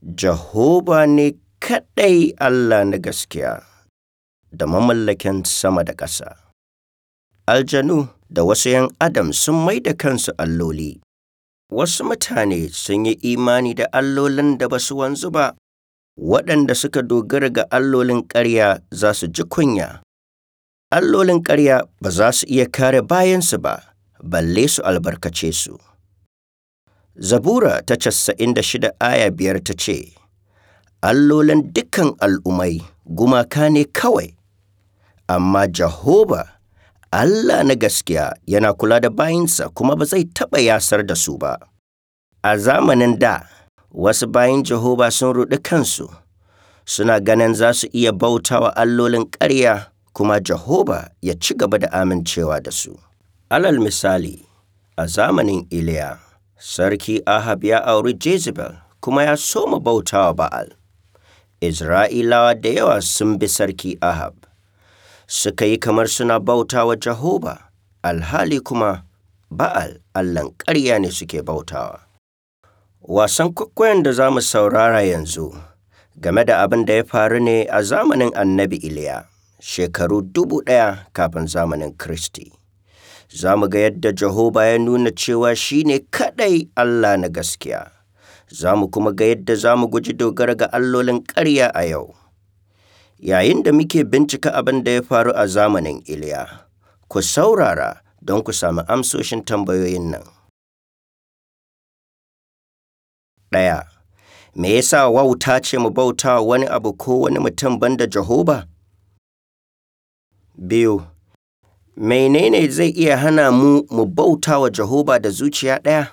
Jehova ne kaɗai Allah na gaskiya da mamallakin sama da ƙasa. Aljanu da wasu ‘yan Adam sun mai da kansu alloli. Wasu mutane sun yi imani da allolin da ba su wanzu ba, waɗanda suka dogara ga allolin ƙarya za su ji kunya. Allolin ƙarya ba za su iya kare bayansu ba, balle su albarkace su. Zabura ta casa'in da shida aya biyar ta ce, Allolin dukan al'ummai gumaka ne kawai, amma Jehova, Allah na gaskiya yana kula da bayinsa kuma ba zai taɓa yasar da su ba. A zamanin da, wasu bayin Jehova sun ruɗi kansu, suna ganin za su iya bautawa allolin ƙarya kuma Jehova ya ci gaba da amincewa da su. Alal misali, a zamanin Iliya, Sarki Ahab ya auri Jezebel kuma ya soma bautawa Ba'al. Isra'ilawa da yawa sun bi Sarki Ahab, suka yi kamar suna bautawa Jehova, alhali kuma Ba'al Allahn ƙarya ne suke bautawa. Wasan kwaikwayon da za mu saurara yanzu game da abin da ya faru ne a zamanin annabi Iliya, shekaru dubu ɗaya kafin zamanin Kiristi. Za mu ga yadda Jehova ya nuna cewa shi ne kaɗai Allah na gaskiya. Za mu kuma ga yadda za mu guji dogara ga allolin ƙarya a yau. Yayin da muke bincika abin da ya faru a zamanin Iliya, ku saurara don ku sami amsoshin tambayoyin nan. Ɗaya, me yasa wauta ce mu bauta wani abu ko wani mutum banda Jehova? Biyu, menene zai iya hana mu mu bauta wa Jehova da zuciya ɗaya?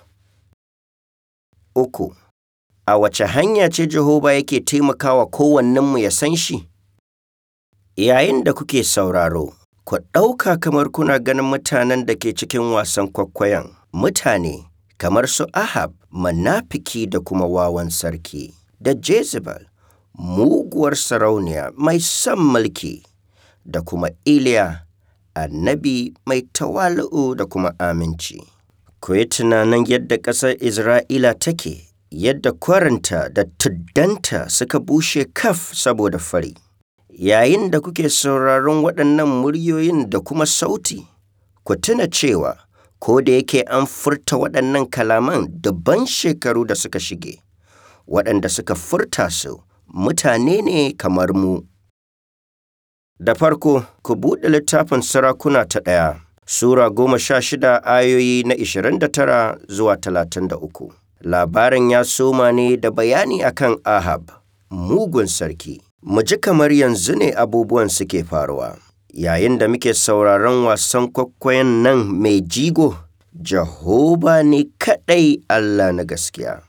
Uku, a wace hanya ce Jehova yake taimakawa kowannenmu ya san shi? Yayin da kuke sauraro, ku ɗauka kamar kuna ganin mutanen da ke cikin wasan kwaikwayon mutane kamar su Ahab, manafiki da kuma wawan sarki, da Jezebel, muguwar sarauniya mai son mulki, da kuma Iliya, annabi mai tawali'u da kuma aminci. Ku yi tunanin yadda ƙasar Isra'ila take, yadda kwarinta da tuddanta suka bushe kaf saboda fari. Yayin da kuke sauraron waɗannan muryoyin da kuma sauti, ku tuna cewa ko da yake an furta waɗannan kalaman dubban shekaru da suka shige, waɗanda suka furta su mutane ne kamar mu. Da farko, ku buɗe littafin sarakuna ta ɗaya, Sura goma sha shida ayoyi na ishirin da tara zuwa talatin da uku. Labarin ya soma ne da bayani akan Ahab, mugun sarki. Mu ji kamar yanzu ne abubuwan suke faruwa. Yayin da muke sauraron wasan kwaikwayon nan mai jigo, Jehova ne kaɗai Allah na gaskiya.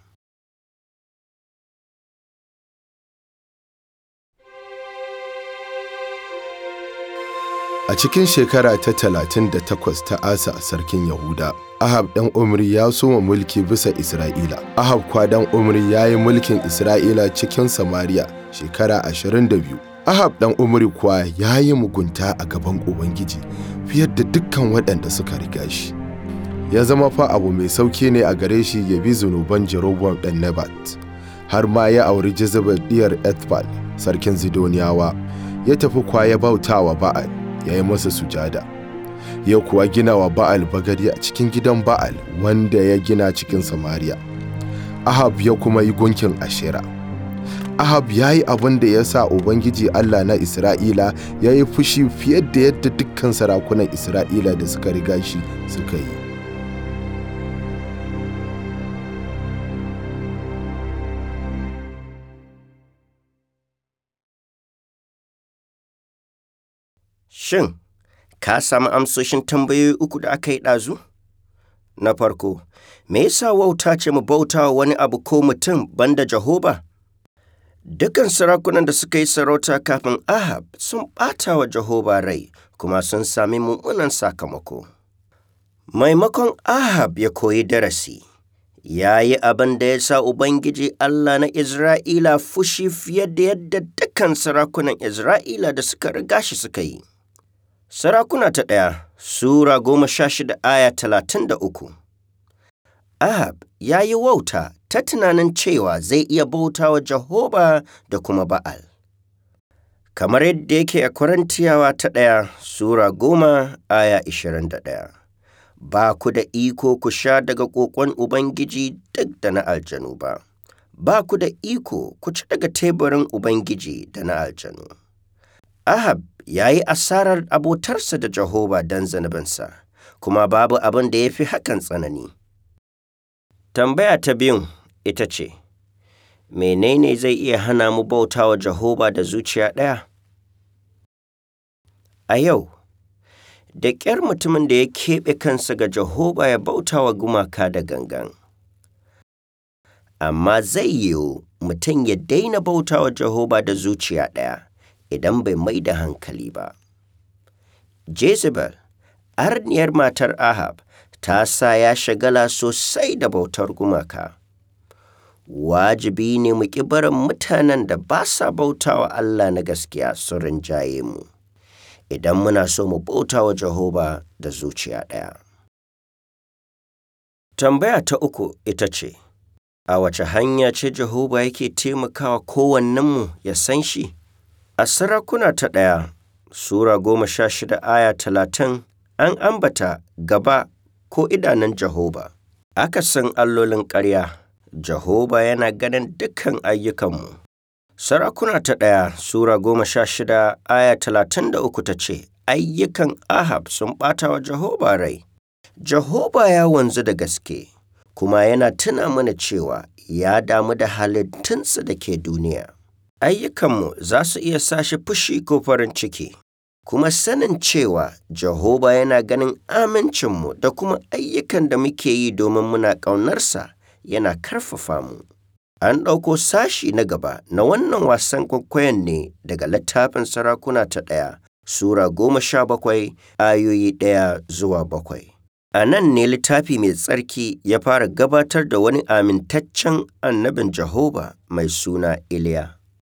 A cikin shekara ta talatin da takwas ta Asa sarkin Yahuda, Ahab ɗan Umri ya soma mulki bisa Isra'ila. Ahab kwa ɗan Umri ya yi mulkin Isra'ila cikin Samariya shekara ashirin da biyu. Ahab ɗan Umri kuwa ya yi mugunta a gaban Ubangiji fiye da dukkan waɗanda suka riga shi. Ya zama fa abu mai sauki ne a gare shi ya bi zunuban Jeroboam ɗan Nebat. Har ma ya auri Jezebel ɗiyar Ethbal, sarkin Zidoniyawa, ya tafi kwa ya bautawa Ba'al. ya yi masa sujada ya kuwa gina wa ba'al bagadi a cikin gidan ba'al wanda ya gina cikin samariya ahab ya kuma yi gunkin ashera ahab ya yi abin da ya sa ubangiji allah na isra'ila ya yi fushi fiye da yadda dukkan sarakunan isra'ila da suka riga shi suka yi Shin, ka sami amsoshin tambayoyi uku da aka yi ɗazu? Na farko, me yasa wauta ce mu bauta wa wani abu ko mutum banda Jehova? Dukan sarakunan da suka yi sarauta kafin Ahab sun ɓata wa Jehova rai kuma sun sami mummunan sakamako. Maimakon Ahab ya koyi darasi, ya yi abin da ya sa Ubangiji Allah na Isra'ila fushi fiye da yadda dukan sarakunan Isra'ila da suka riga shi suka yi. Sarakuna ta ɗaya Sura goma sha shida aya talatin da uku Ahab ya yi wauta ta tunanin cewa zai iya bauta wa Jehova da kuma Ba'al. Kamar yadda yake a Korintiyawa ta ɗaya Sura goma aya ishirin da ɗaya. Ba ku da iko ku sha daga ƙoƙon Ubangiji duk da na aljanu ba, ba ku da iko ku ci daga teburin Ubangiji da na aljanu. Ahab ya yi asarar abotarsa da Jehova don zunubinsa, kuma babu abin da ya fi hakan tsanani. Tambaya ta biyun ita ce, Menene zai iya hana mu bauta wa Jehova da zuciya ɗaya? A yau, da ƙyar mutumin da ya keɓe kansa ga Jehova ya bauta wa gumaka da gangan. Amma zai yiwu mutum ya daina bauta wa Jehova da zuciya ɗaya idan bai mai da hankali ba. Jezebel, arniyar matar Ahab, ta sa ya shagala sosai da bautar gumaka. Wajibi ne mu ƙi barin mutanen da ba sa bauta wa Allah na gaskiya su rinjaye mu, idan muna so mu bauta wa Jehova da zuciya ɗaya. Tambaya ta uku ita ce, A wace hanya ce Jehova yake taimakawa kowannenmu ya san shi? A sarakuna ta ɗaya, Sura goma sha shida aya talatin an ambata gaba ko idanun Jehova. Aka san allolin ƙarya, Jehova yana ganin dukkan ayyukanmu. Sarakuna ta ɗaya Sura goma sha shida aya talatin da uku ta ce, Ayyukan Ahab sun ɓata wa Jehova rai. Jehova ya wanzu da gaske, kuma yana tuna mana cewa ya damu da halittunsa da ke duniya. Ayyukanmu za su iya sa shi fushi ko farin ciki, kuma sanin cewa Jehova yana ganin amincinmu da kuma ayyukan da muke yi domin muna ƙaunarsa yana karfafa mu. An ɗauko sashi na gaba na wannan wasan kwaikwayon ne daga littafin sarakuna ta ɗaya, Sura goma sha bakwai, ayoyi ɗaya zuwa bakwai. A nan ne littafi mai tsarki ya fara gabatar da wani amintaccen annabin Jehova mai suna Iliya.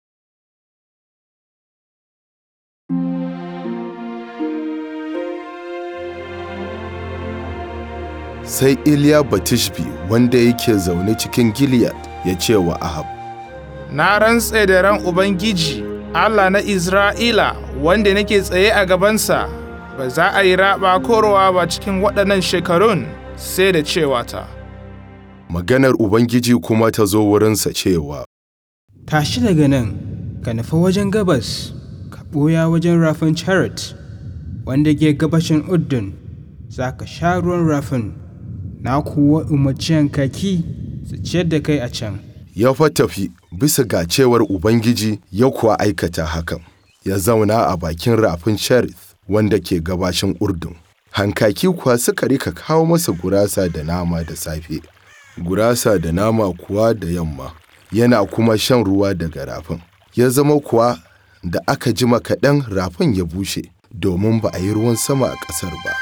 Sai Iliya Batishbi wanda yake zaune cikin Gileyad ya ce wa Ahab, Na rantse da ran Ubangiji, Allah na Isra'ila, wanda nake tsaye a gabansa, ba za a yi raɓa korowa ba cikin waɗannan shekarun sai da cewa ta. Maganar Ubangiji kuma ta zo wurinsa cewa, Tashi daga nan, ka nufi wajen gabas, ka ɓoya wajen rafin Charit, wanda ke gabashin Uddun, za ka sha ruwan rafin, na kuwa umarci kaki su ciyar da kai a can. ya fa tafi bisa ga cewar Ubangiji ya kuwa aikata hakan, ya zauna a bakin rafin Cherith wanda ke gabashin Urdun. Hankaki kuwa suka rika kawo masa gurasa da nama da safe, gurasa da nama kuwa da yamma, yana kuma shan ruwa daga rafin. Ya zama kuwa da aka jima kaɗan rafin ya bushe, domin ba a yi ruwan sama a ƙasar ba.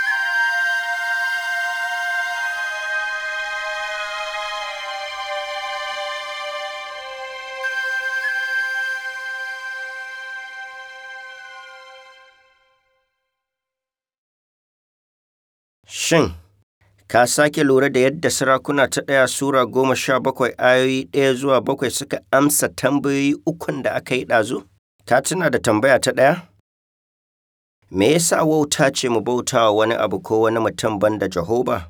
Shin, ka sake lura da yadda sarakuna ta ɗaya Sura goma sha bakwai ayoyi ɗaya zuwa bakwai suka amsa tambayoyi ukun da aka yi ɗazu? Ka tuna da tambaya ta ɗaya? Me yasa wauta ce mu bauta wa wani abu ko wani mutum banda Jehova?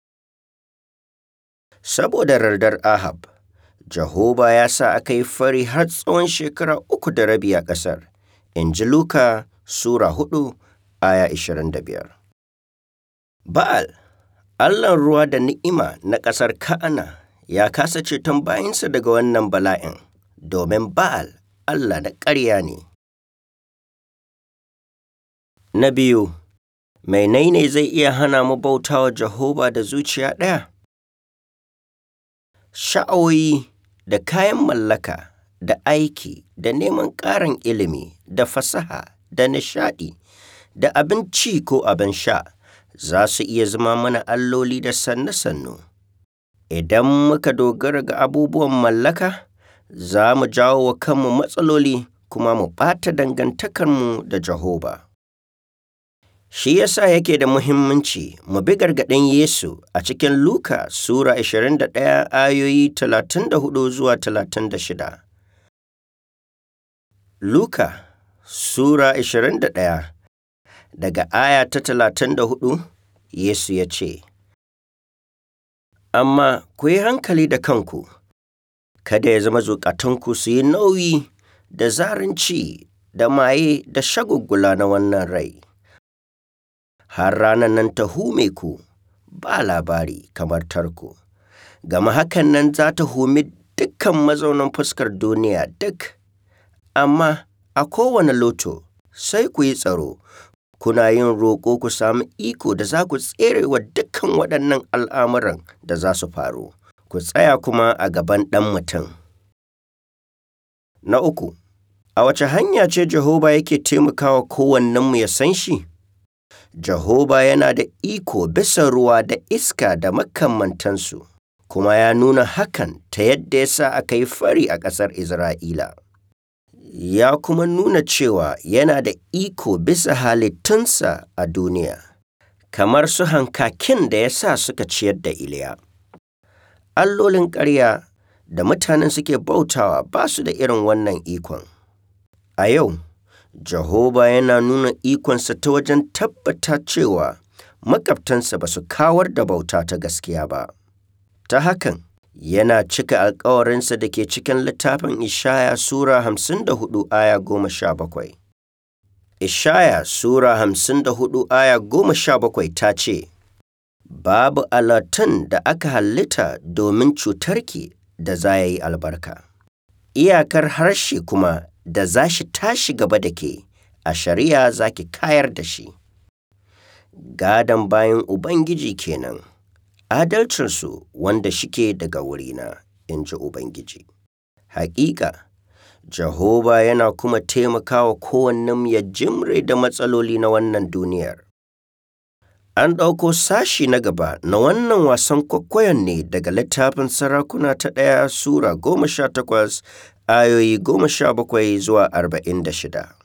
Saboda rardar Ahab, Jehova ya sa aka yi fari har tsawon shekara uku da rabi a ƙasar, in ji Luka Sura hudu aya ishirin da biyar. Ba'al, Allahn ruwa da ni'ima na ƙasar Ka'ana, ya kasa ceton bayinsa daga wannan bala'in, domin Ba'al Allah na ƙarya ne. Na biyu, menene zai iya hana mu bauta wa Jehova da zuciya ɗaya? Sha'awoyi da kayan mallaka da aiki da neman ƙarin ilimi da fasaha da nishaɗi da abinci ko abin sha. za su iya zama mana alloli da sannu-sannu. Idan muka dogara ga abubuwan mallaka, za mu jawo wa kanmu matsaloli kuma mu ɓata dangantakarmu da Jehova. Shi yasa yake da muhimmanci mu bi gargaɗin Yesu a cikin Luka Sura 21 ayoyi 34 zuwa 36. Luka Sura 21 daga aya ta 34 Yesu ya ce, Amma ku yi hankali da kanku, kada ya zama zukatanku su yi nauyi da zarinci da maye da shagulgula na wannan rai. Har ranar nan ta hume ku ba labari kamar tarko, gama hakan nan za ta humi dukkan mazaunan fuskar duniya duk, amma a kowane loto sai ku yi tsaro, kuna yin roƙo ku sami iko da za ku tsere wa dukkan waɗannan al'amuran da za su faru, ku tsaya kuma a gaban ɗan mutum. Na uku, a wace hanya ce Jehova yake taimakawa kowannenmu ya san shi? Jehova yana da iko bisa ruwa da iska da makamantansu, kuma ya nuna hakan ta yadda ya sa aka yi fari a ƙasar Isra'ila. Ya kuma nuna cewa yana da iko bisa halittunsa a duniya, kamar su hankakin da ya sa suka ciyar da Iliya. Allolin ƙarya da mutanen suke bautawa ba su da irin wannan ikon. A yau, Jehova yana nuna ikonsa ta wajen tabbata cewa makabtansa ba su kawar da bauta ta gaskiya ba. Ta hakan, yana cika alkawarinsa da ke cikin littafin Ishaya Sura hamsin da hudu aya goma sha bakwai. Ishaya Sura hamsin da hudu aya goma sha bakwai ta ce, Babu alatun da aka halitta domin cutarki da za ya yi albarka. Iyakar harshe kuma da za shi tashi gaba da ke, a shari'a za ki kayar da shi. Gadon bayan Ubangiji kenan, adalcinsu wanda shike daga wurina, in ji Ubangiji. Hakika, Jehova yana kuma taimakawa kowannen ya jimre da matsaloli na wannan duniyar. An ɗauko sashi na gaba na wannan wasan kwaikwayon ne daga littafin sarakuna ta ɗaya Sura goma sha takwas ayoyi goma sha bakwai zuwa arba'in da shida.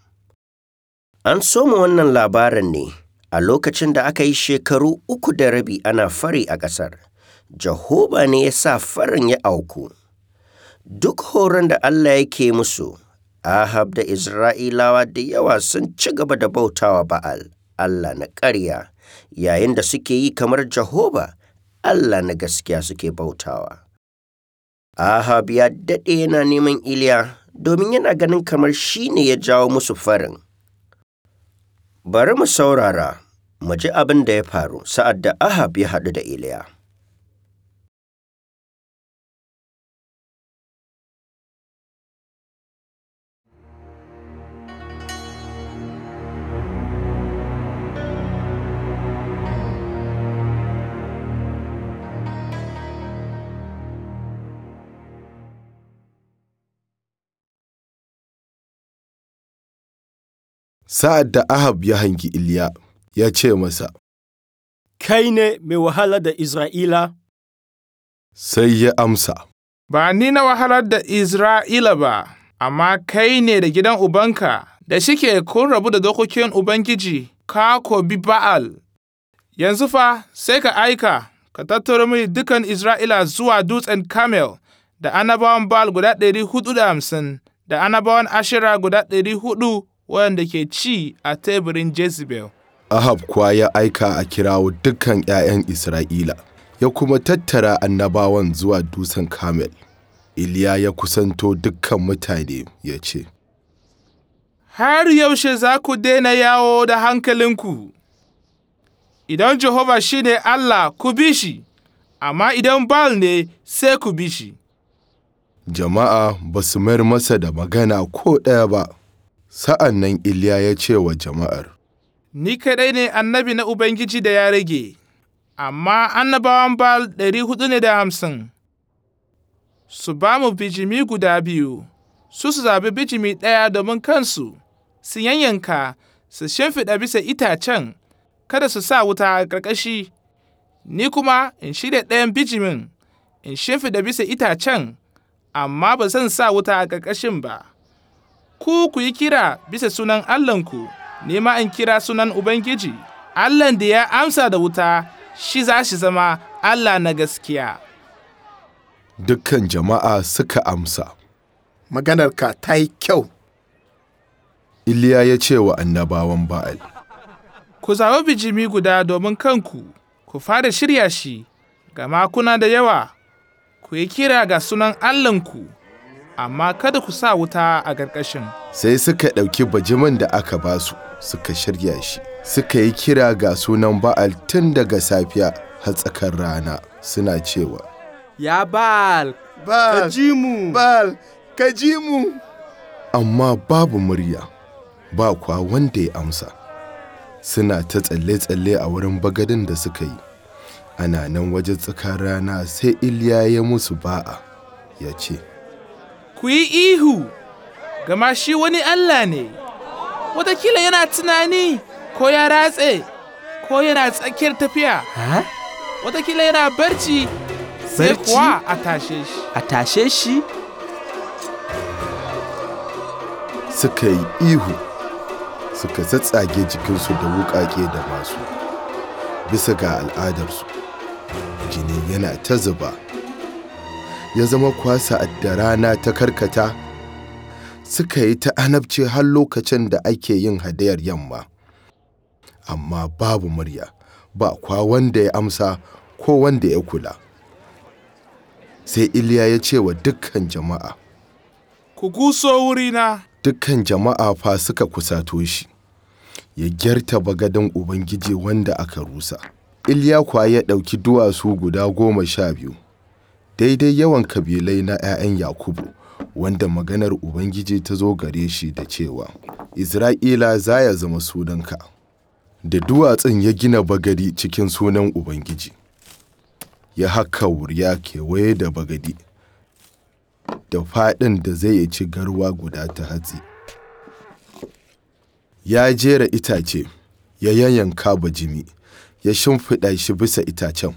An soma wannan labarin ne a lokacin da aka yi shekaru uku da rabi ana fari a ƙasar. Jehova ne ya sa farin ya auku. Duk horon da Allah yake musu, Ahab da Isra'ilawa da yawa sun ci gaba da bautawa Ba'al, Allah na ƙarya, yayin da suke yi kamar Jehova, Allah na gaskiya suke bautawa. Ahab ya daɗe yana neman Iliya domin yana ganin kamar shi ne ya jawo musu farin. Bari mu saurara, mu ji abin da ya faru sa'ad da Ahab ya haɗu da Iliya. Sa'ad da Ahab ya hangi Iliya, ya ce masa, Kai ne mai wahala da Isra'ila? sai ya amsa, Ba ni na wahalar da Isra'ila ba, amma kai ne da gidan ubanka da shike kun rabu da dokokin Ubangiji, ka ko bi Ba'al. Yanzu fa sai ka aika, ka tattaro mini dukan Isra'ila zuwa dutsen Kamel da annabawan Ba'al guda ɗari hudu da hamsin, da annabawan Ashira guda ɗari hudu waɗanda ke ci a teburin Jezebel. Ahab kuwa ya aika a kirawo dukkan ’ya'yan Isra'ila, ya kuma tattara annabawan zuwa dutsen Kamel. Iliya ya kusanto dukkan mutane ya ce, Har yaushe za ku daina yawo da hankalinku? Idan Jehova shi ne Allah ku bi shi, amma idan Baal ne sai ku bi shi. Jama'a ba su mayar masa da magana ko ɗaya ba. Sa'an nan Iliya ya ce wa jama'ar, Ni kaɗai ne annabi na Ubangiji da ya rage, amma annabawan Baal ɗari hudu ne da hamsin. Su ba mu bijimi guda biyu, su su zaɓi bijimi ɗaya domin kansu, su yanyanka, su shimfiɗa bisa itacen, kada su sa wuta a ƙarƙashi, ni kuma in shirya ɗayan bijimin, in shimfiɗa bisa itacen, amma ba zan sa wuta a ƙarƙashin ba. Ku ku yi kira bisa sunan Allahnku, ni ma in kira sunan Ubangiji, Allahn da ya amsa da wuta shi za shi zama Allah na gaskiya. Dukkan jama'a suka amsa. Maganarka ta yi kyau. Iliya ya ce wa annabawan Ba'al, Ku zaɓi bijimi guda domin kanku, ku fara shirya shi, gama kuna da yawa, ku yi kira ga sunan Allahnku, amma kada ku sa wuta a ƙarƙashin. sai suka ɗauki bajiman da aka basu suka shirya shi. Suka yi kira ga sunan Ba'al tun daga safiya har tsakar rana suna cewa, Ya Bal, Bal, ka ji mu. Bal, ka ji mu. amma babu murya, ba kwa wanda ya amsa. Suna ta tsalle-tsalle a wurin bagadin da suka yi. Ana nan wajen tsakar rana sai Iliya ya musu ba'a, ya ce, Ku yi ihu, gama shi wani Allah ne, watakila yana tunani ko ya ratse, ko yana tsakiyar tafiya, Ha? watakila yana barci, sai Barci? kuwa a tashe shi. A tashe shi? suka yi ihu, suka tsatsage jikinsu da wuƙaƙe da masu. Bisa ga al'adarsu, jini yana ta zuba. Ya zama kwasa da rana ta karkata, suka yi ta anabci har lokacin da ake yin hadayar yamma. Amma babu murya, ba kwa wanda ya amsa ko wanda ya kula. Sai Iliya ya ce wa dukkan jama'a, Ku guso wurina, dukkan jama'a fa suka kusato shi ya gyarta bagadin ubangiji wanda aka rusa iliya kuwa ya ɗauki duwatsu guda goma sha biyu daidai yawan kabilai na 'ya'yan yakubu wanda maganar ubangiji ta zo gare shi da cewa isra'ila za ya zama sunanka da duwatsun ya gina bagadi cikin sunan ubangiji ya haka wuriya kewaye da bagadi da faɗin da zai ci garwa guda ta hatsi. Ya jera itace, ya yayyanka bajimi, ya shimfiɗa shi bisa itacen.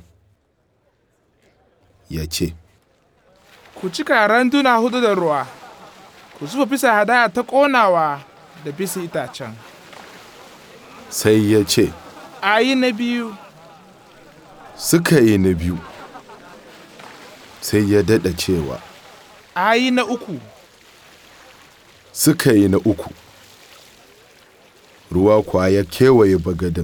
Ya ce, ku cika randuna hudu da ruwa, ku zuba bisa hadaya ta ƙonawa da bisa itacen. sai ya ce, A yi na biyu, suka yi na biyu. Sai ya daɗa cewa, a yi na uku, suka yi na uku. Ruwa kuwa ya kewaye bagadin,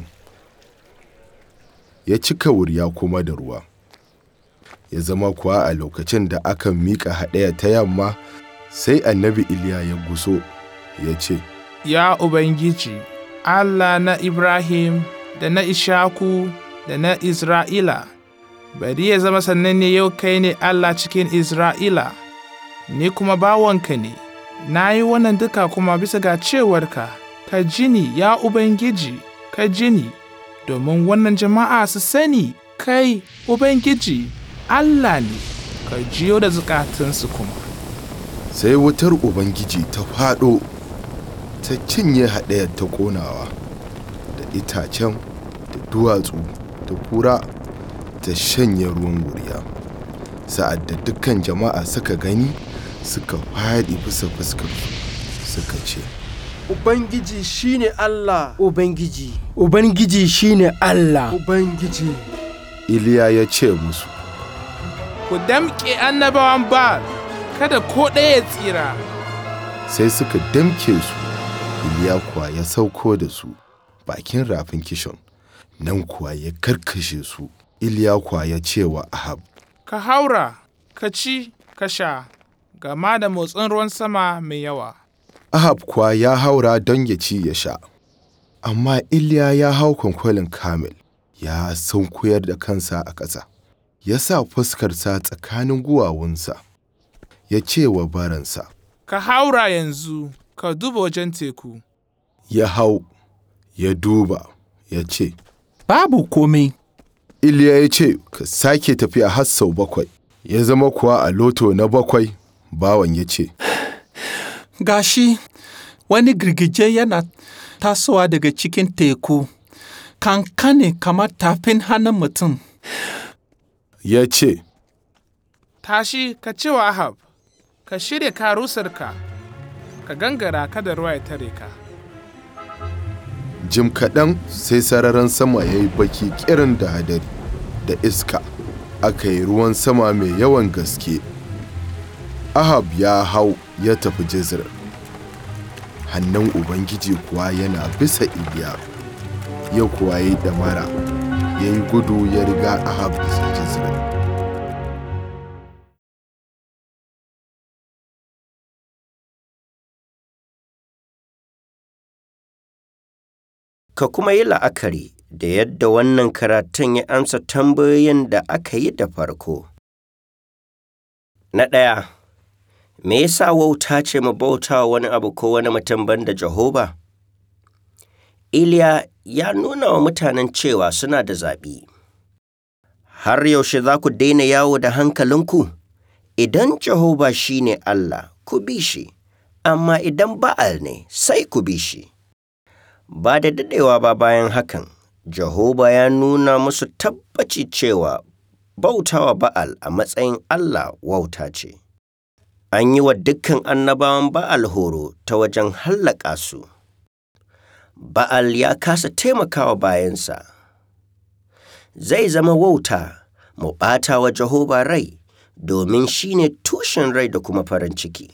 ya cika wuriya kuma da ruwa. Ya zama kuwa a lokacin da aka miƙa haɗaya ta yamma, sai annabi Iliya ya guso, ya ce, ya Ubangiji, Allah na Ibrahim da na Ishaku da na Isra'ila, bari ya zama sananne yau kai ne Allah cikin Isra'ila, ni kuma bawanka ne, na yi wannan duka kuma bisa ga cewarka, ka jini ya Ubangiji, ka jini, domin wannan jama'a su sani kai Ubangiji, Allah ne, ka jiyo da zukatansu kuma. sai wutar Ubangiji ta faɗo, ta cinye haɗayar ta ƙonawa, da itacen, da duwatsu, da kura, ta shanye ruwan wuriya. Sa'ad da dukkan jama'a suka gani, suka faɗi bisa fuskar suka ce, Ubangiji shine Allah. Ubangiji, Ubangiji shine Allah. Ubangiji. Iliya ya ce musu, Ku damƙe annabawan Ba'al, kada ko ɗaya ya tsira. sai suka damke su, Iliya kuwa ya sauko da su bakin rafin kishon, nan kuwa ya karkashe su. Iliya kuwa ya ce wa Ahab, Ka haura, ka ci, ka sha, gama da motsin ruwan sama mai yawa. Ahab kuwa ya haura don ya ci ya sha, amma Iliya ya hau kwankwalin Kamil, ya sunkuyar da kansa a ƙasa, ya sa fuskarsa tsakanin guwawunsa, ya ce wa baransa, Ka haura yanzu, ka duba wajen teku. ya hau, ya duba, ya ce, Babu komai. Iliya ya ce, Ka sake tafiya har sau bakwai, ya zama kuwa a loto na bakwai, bawan ya ce, Gashi wani girgije yana tasowa daga cikin teku, kankane kamar tafin hannun mutum. ya ce, Tashi, ka ce wa Ahab, ka shirya karusarka, ka gangara kada ruwa ya tare ka. Jim kaɗan sai sararin sama ya yi baki kirin da hadari da iska, aka yi ruwan sama mai yawan gaske. Ahab ya hau ya tafi Jezreel. Hannun Ubangiji kuwa yana bisa Iliya, ya kuwa yi ɗamara, ya yi gudu ya riga Ahab bisa Jezreel. Ka kuma yi la'akari da yadda wannan karatun ya amsa tambayoyin da aka yi da farko. Na ɗaya, me yasa wauta ce mu bauta wani abu ko wani mutum banda Jehova? Iliya ya nuna wa mutanen cewa suna da zaɓi. Har yaushe za ku daina yawo da hankalinku? Idan Jehova shi ne Allah, ku bi shi, amma idan Ba'al ne, sai ku bi shi. Ba da daɗewa ba bayan hakan, Jehova ya nuna musu tabbaci cewa bautawa Ba'al a matsayin Allah wauta ce. An yi wa dukkan annabawan Ba'al horo ta wajen hallaka su. Ba'al ya kasa taimakawa bayansa. Zai zama wauta mu ɓata wa Jehova rai domin shi ne tushen rai da kuma farin ciki.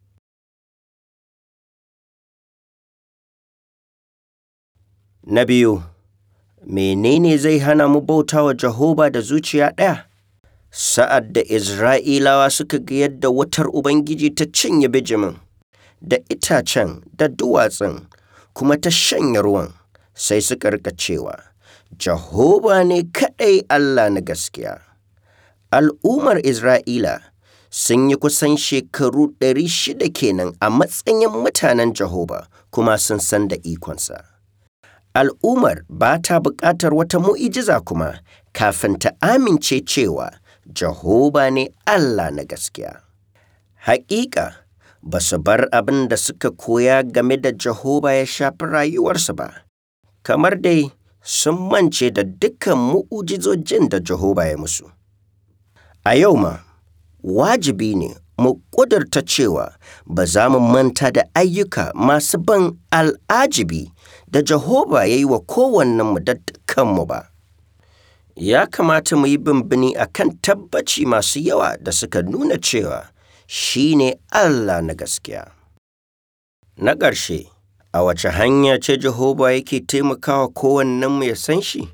Na biyu, menene zai hana mu bauta wa Jehova da zuciya ɗaya? Sa'ad da Isra'ilawa suka ga yadda wutar Ubangiji ta cinye bijimin, da itacen da duwatsun, kuma ta shanya ruwan, sai suka rika cewa, Jehova ne kaɗai Allah na gaskiya. Al'ummar Isra'ila sun yi kusan shekaru ɗari shida kenan a matsayin mutanen Jehova kuma sun san da ikonsa. Al'ummar ba ta buƙatar wata mu'ijiza kuma kafin ta amince cewa Jehova ne Allah na gaskiya. Hakika ba su bar abin da suka koya game da Jehova ya shafi rayuwarsu ba, kamar dai sun mance da dukkan mu'ujizojin da Jehova ya musu. A yau ma, wajibi ne mu ƙudurta cewa ba za mu manta da ayyuka masu ban al'ajibi da Jehova ya yi wa kowannenmu da dukkanmu ba. Ya kamata mu yi bimbini a kan tabbaci masu yawa da suka nuna cewa shi ne Allah na gaskiya. Na ƙarshe, a wace hanya ce Jehova yake taimakawa kowannenmu ya san shi?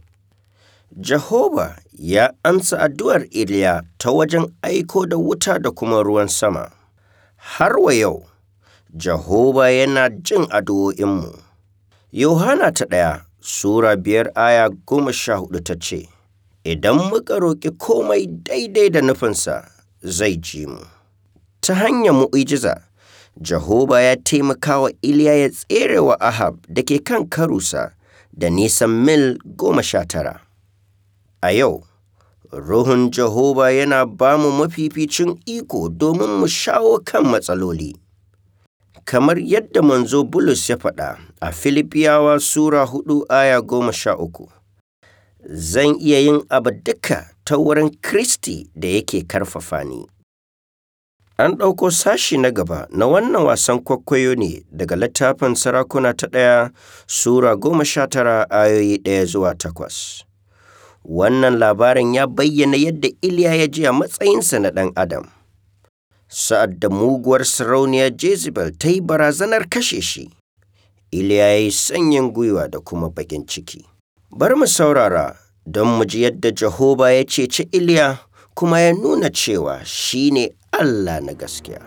Jehova ya amsa addu'ar Iliya ta wajen aiko da wuta da kuma ruwan sama. Har wa yau, Jehova yana jin addu'o'inmu. Yohana ta ɗaya, Sura biyar aya goma sha hudu ta ce, Idan muka roƙi komai daidai da nufinsa, zai ji mu. Ta hanyar mu'ijiza, Jehova ya taimaka wa Iliya ya tsere wa Ahab da ke kan karusa da nisan mil goma sha tara. A yau, Ruhun Jehova yana ba mu mafificin iko domin mu shawo kan matsaloli. Kamar yadda manzo Bulus ya faɗa a Filipiyawa Sura hudu aya goma sha uku, Zan iya yin abu duka ta wurin Kristi da yake karfafa ni. An ɗauko sashi na gaba na wannan wasan kwaikwayo ne daga littafin sarakuna ta ɗaya Sura goma sha tara ayoyi ɗaya zuwa takwas. Wannan labarin ya bayyana yadda Iliya ya ji a matsayinsa na ɗan Adam. Sa'ad da muguwar sarauniyar Jezebel ta yi barazanar kashe shi, Iliya ya yi sanyin gwiwa da kuma bakin ciki. Bar mu saurara don mu ji yadda Jehova ya ceci Iliya kuma ya nuna cewa shi ne Allah na gaskiya.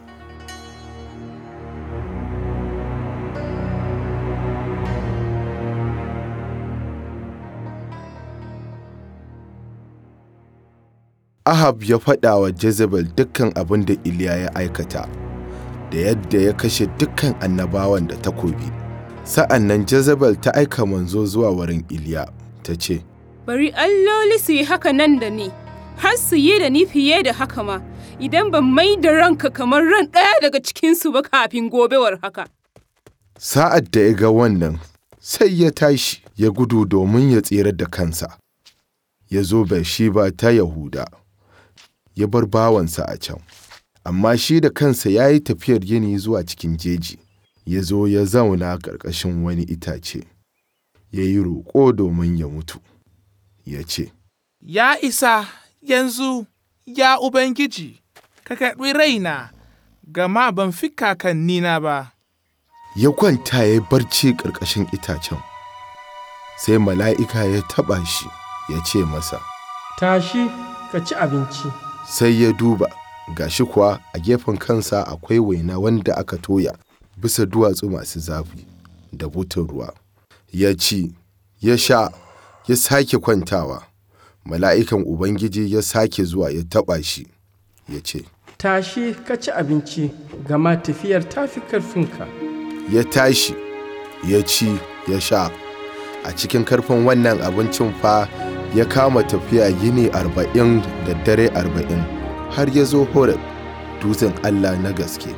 Ahab ya faɗa wa Jezebel dukkan abin da Iliya ya aikata, da yadda ya kashe dukkan annabawan da takobi. Sa'an nan Jezebel ta aika manzo zuwa wurin Iliya, ta ce, Bari alloli su yi haka nan da ni, har su yi da ni fiye da haka ma, idan ban mai da ranka kamar ran ɗaya daga cikinsu ba kafin gobewar haka. Sa'ad da ya ga wannan, sai ya tashi ya gudu domin ya tsira da kansa. Ya zo Bershiba ta Yahuda, ya bar bawansa a can. Amma shi da kansa ya yi tafiyar yini zuwa cikin jeji, ya zo ya zauna ƙarƙashin wani itace. ya yi roƙo domin ya mutu, ya ce, Ya isa yanzu, ya Ubangiji, ka karɓi raina, gama ban fi kakannina ba. Ya kwanta ya yi barci ƙarƙashin itacen. Sai mala'ika ya taɓa shi, ya ce masa, Tashi ka ci abinci. sai ya duba, gashi kuwa a gefen kansa akwai waina wanda aka toya bisa duwatsu masu zafi da butun ruwa. Ya ci, ya sha, ya sake kwantawa. Mala'ikan Ubangiji ya sake zuwa ya taɓa shi, ya ce, Tashi ka ci abinci, gama tafiyar ta fi ƙarfinka. ya tashi ya ci ya sha a cikin karfin wannan abincin fa ya kama tafiya yini arba'in da dare arba'in har ya zo horeb dutsen allah na gaske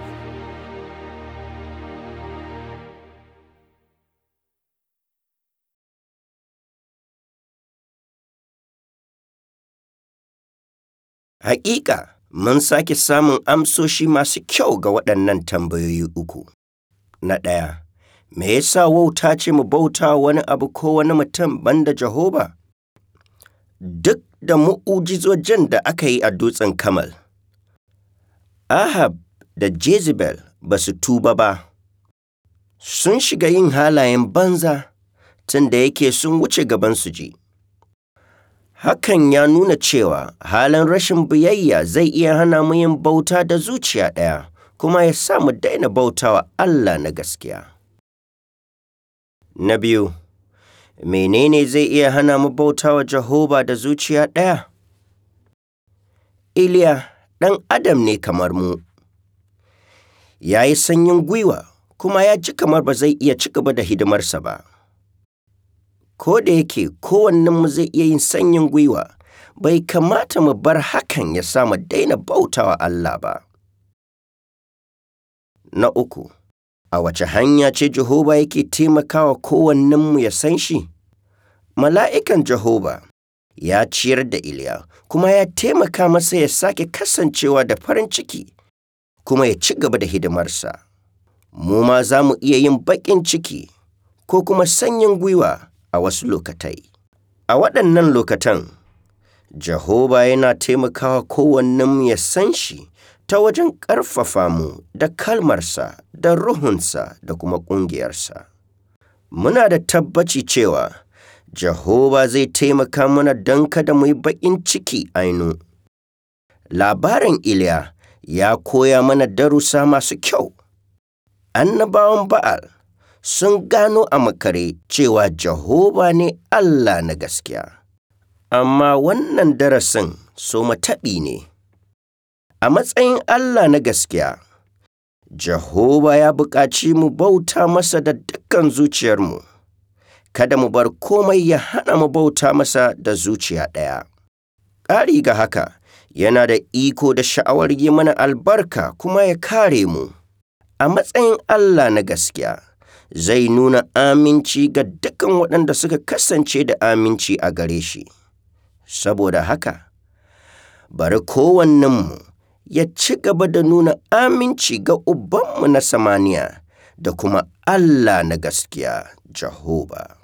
Hakika, mun sake samun amsoshi masu kyau ga waɗannan tambayoyi uku. Na ɗaya, me yasa wauta ce mu bauta wani abu ko wani mutum banda Jehova? Duk da mu'ujizojin da aka yi a dutsen Kamal, Ahab da Jezebel ba su tuba ba, sun shiga yin halayen banza tun da yake sun wuce gaban su ji. Hakan ya nuna cewa halin rashin biyayya zai iya hana mu yin bauta da zuciya ɗaya, kuma ya sa mu daina bautawa Allah na gaskiya. Na biyu, menene zai iya hana mu bautawa Jehova da zuciya ɗaya? Iliya ɗan Adam ne kamar mu. Ya yi sanyin gwiwa, kuma ya ji kamar ba zai iya ci gaba da hidimarsa ba. ko da yake kowannenmu zai iya yin sanyin gwiwa, bai kamata mu bar hakan ya sa mu daina bautawa Allah ba. Na uku, a wace hanya ce Jehova yake taimakawa kowannenmu ya san shi? Mala'ikan Jehova ya ciyar da Iliya, kuma ya taimaka masa ya sake kasancewa da farin ciki, kuma ya ci gaba da hidimarsa. Mu ma za mu iya yin baƙin ciki ko kuma sanyin gwiwa. a wasu lokatai. A waɗannan lokatan, Jehova yana taimakawa kowannenmu ya san shi ta wajen ƙarfafa mu da kalmarsa da ruhunsa da kuma ƙungiyarsa. Muna da tabbaci cewa Jehova zai taimaka mana don kada mu yi baƙin ciki ainu. Labarin Iliya ya koya mana darussa masu kyau. Annabawan Ba'al sun gano a makare cewa Jehova ne Allah na gaskiya. Amma wannan darasin so mataɓi ne. A matsayin Allah na gaskiya, Jehova ya buƙaci mu bauta masa da dukkan zuciyarmu, kada mu bar komai ya hana mu bauta masa da zuciya ɗaya. Ƙari ga haka, yana da iko da sha'awar yi mana albarka kuma ya kare mu. A matsayin Allah na gaskiya, zai nuna aminci ga dukkan waɗanda suka kasance da aminci a gare shi. Saboda haka, bari kowannenmu ya ci gaba da nuna aminci ga Ubanmu na samaniya da kuma Allah na gaskiya, Jehova.